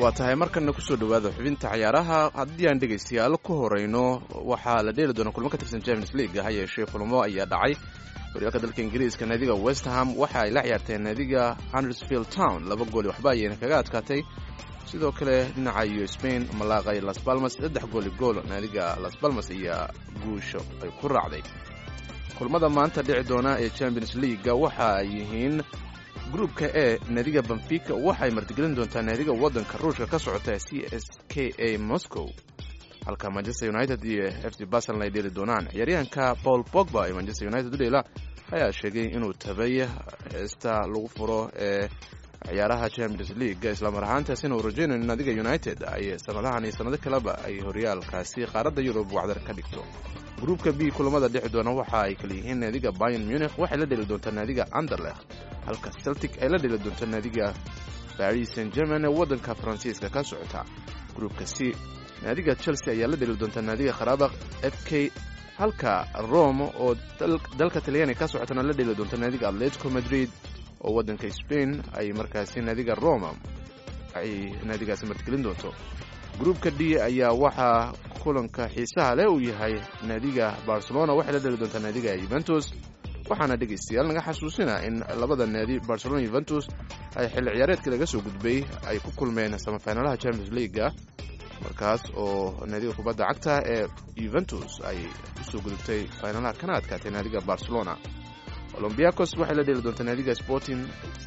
waa tahay markana kusoo dhawaada xubinta cayaaraha haddii aan dhegaystayaal ku horeyno waxaa la dheeli doona kulmo ka tirsan champions league ha yeeshee kulmo ayaa dhacay horyaalka dalka ingiriiska naadiga west ham waxa ay la ciyaarteen naadiga hundersfield town laba gooli waxba ayayna kaga adkaatay sidoo kale dhinaca iyo spain malaaqay las balmas saddex gooli gool naadiga las balmas ayaa guusho ay ku raacday kulmada maanta dhici doona ee champions leaguega waxa ay yihiin gruupka e naadiga benfica waxay martigelin doontaa naadiga waddanka ruushka ka socota c s k a moscow halka manchester united iyo f c barcelon ay dheeli doonaan ciyaaryahanka paul pogba ee manchester united u dheela ayaa sheegay inuu tabay heesta lagu furo ee ciyaaraha champions league islamar ahaantaasina uu rajaynayo in naadiga united ay sanadahan iyo sanado kaleba ay horyaalkaasi qaaradda yurub wacdar ka dhigto gruupka b kulamada dhexi doona waxa ay kala yihiin naadiga bayan munich waxay la dheli doontaa naadiga anderlecht halka celtic ay la dheli doonto naadiga baris saint german ee waddanka faransiiska ka socota gruupka c naadiga chelsea ayaa la dheli doontaa naadiga kharaabakh f k halka rome oo dalka talyaani ka socotana la dheli doonto naadiga atletico madrid oo waddanka spain ay markaasi naadiga roma ay naadigaasi martigelin doonto gruupka d ayaa waxaa kulanka xiisaha leh uu yahay naadiga barcelona waxay la dheli doontaa naadiga yuventus waxaana dhegaystayaal naga xasuusina in labada naadi barcelona yuventus ay xilli ciyaareedkii laga soo gudbay ay ku kulmeen samafinalaha champions leaguega markaas oo naadiga kubadda cagta ee yuventus ay usoo gudubtay finalaha kana adkaatay naadiga barcelona olombiakos waxay la dheli doontaa naadiga sporting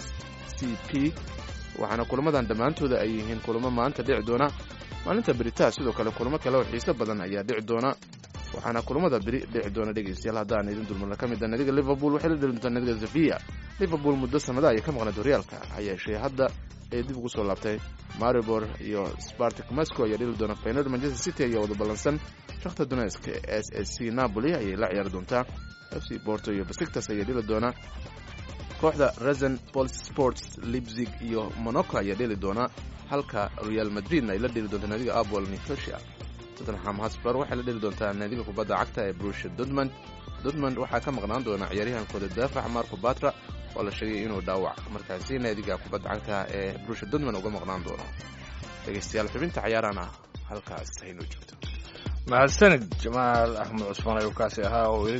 c p waxaana kulamadan dhammaantooda ay yihiin kulamo maanta dhici doona maalinta beritaa sidoo kale kulamo kale oo xiiso badan ayaa dhici doona waxaana kulamada beri dhici doona dhegaystayaal haddaan idin dulmarna ka mid a naadiga liverpool waxay la dheli doontaa naadiga sevilla liverpool muddo sannada ayay ka maqnayd horyaalka ha yeeshee hadda ay dib ugu soo laabtay maribor iyo spartik moscow ayaa dheli doona faynad manchester city ayaa wada ballansan shakhta donetsk s s c napoli ayay la ciyaari doontaa f c borto iyo basiktas ayaa dheli doona kooxda resen pol sports libzig iyo monaco ayaa dheli doona halka real madridna ay la dheli doontaa naadiga apol nicosia tottenham hosper waxay la dheli doontaa naadiga kubadda cagta ee brusha dortmund dortmund waxaa ka maqnaan doona ciyaaryahankooda daafac marco batra oo la sheegay inuu dhaawac markaasi naadiga kubadda cagta ee brusha dortmund uga maqnaan doono dhegaystayaal xubinta cayaarana halkaas haynoo joogto mahadsanid jamaal axmed cusmaan ayuu kaasi ahaa oo